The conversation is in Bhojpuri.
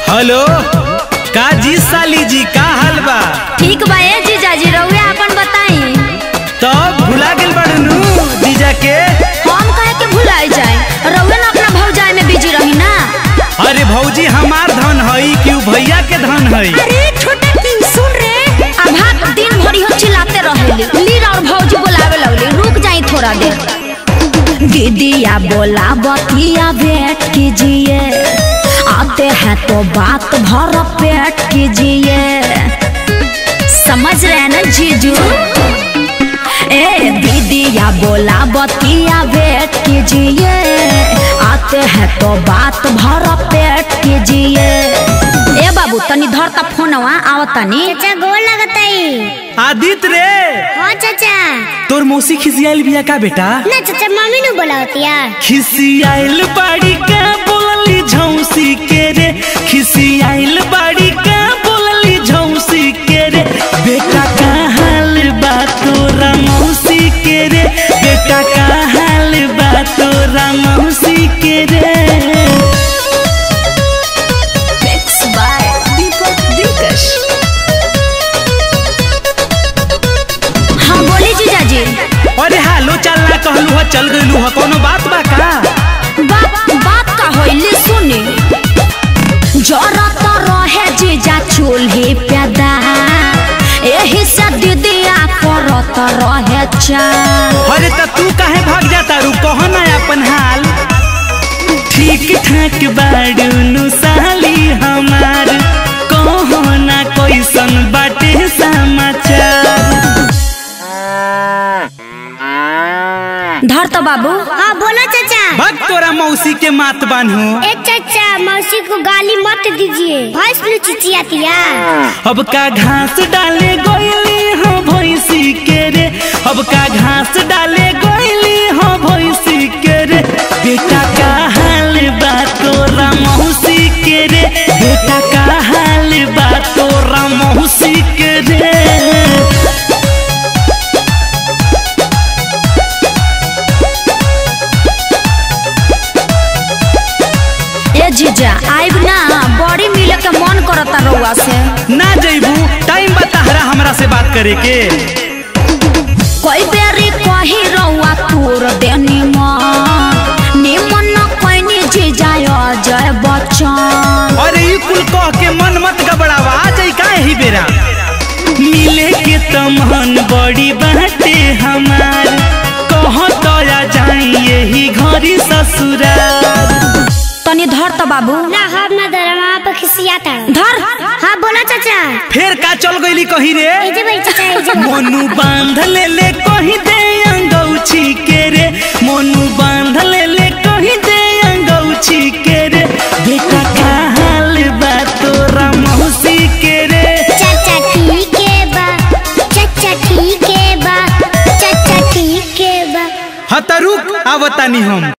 हेलो का जी साली जी का हाल बा ठीक बा ए जीजाजी रउआ अपन बताई तब भुला गेल बाड़ू जीजा के हम काहे के भुलाई जाए रउआ ना अपना भौजाई में बिजी रही ना अरे भौजी हमार धन हई कि उ भैया के धन हई अरे छोटा किंग सुन रे अभाग दिन भरी हम चिल्लाते रहेली लीर और भौजी बोलावे लगली रुक जाई थोड़ा देर दीदिया बोला बतिया भेंट कीजिए आते हैं तो बात भर पेट कीजिए समझ रहे हैं ना जीजू ए दीदिया बोला बतिया भेंट कीजिए आते हैं तो बात भर पेट कीजिए ए बाबू तनी धर ता फोनवा आवतानी चाचा गोल लगताई आदित रे हाँ चाचा तोर मौसी खिसियाइल बिया का बेटा ना चाचा मम्मी नु बोलावतिया खिसियाइल बाड़ी का बोलली झौसी के रे खिसियाइल बाड़ी का बोलली झौसी के रे बेटा का हाल बा तोरा मौसी के रे बेटा का हाल बा तोरा मौसी के रे Mixed by Deepak Dinkash. हाँ बोली जीजाजी अरे हालो चल ना कहलू ह चल गइलू ह कोनो बात बा का बात बात का होइले सुने जरा तो रहे जीजा चूल्हे प्यादा एही से दीदिया करत रहे चाल अरे त तू काहे भाग जाता रू कह ना अपन हाल ठीक ठाक बाड़ू नु साली हमार कहो ना कैसन बाटे समाचार धर तो बाबू हाँ बोलो चाचा भग तोरा मौसी के मात बान्हू ए चाचा मौसी को गाली मत दीजिए भैंस नु चिचियातिया अब का घास डाले गोइली हो भैंसी के रे अब का घास डाले गोइली हो भैंसी के रे बेटा का हाल बा तोरा मौसी के रे बेटा का हाल बा तोरा मौसी के रे ए जीजा आइब ना बड़ी मिले के मन करता रउआ से ना जइबू टाइम बताहरा हमरा से बात करे के कोई बेरी कही रउआ तोर देनी मन निमन न कैनी जीजा अजय बच्चन अरे ई कुल कह के मन मत गबड़ावा आ जाई काहे ही बेरा मिले के तमहन बड़ी बाटे हमार कह तो आ जाई यही घरी ससुराल तनी धर तो बाबू ना हम ना दरमा पे खिसियाता धर हाँ बोलो चाचा फिर का चल गईली कही रे ए जे भाई चाचा ए जे मोनू बांध ले ले कही दे अंगौछी के रे मोनू बांध ले ले कही दे अंगौछी के रे बेटा का हाल बा तोरा मौसी के रे चाचा ठीक है बा चाचा ठीक है बा चाचा ठीक है बा हतरुक आवतानी हम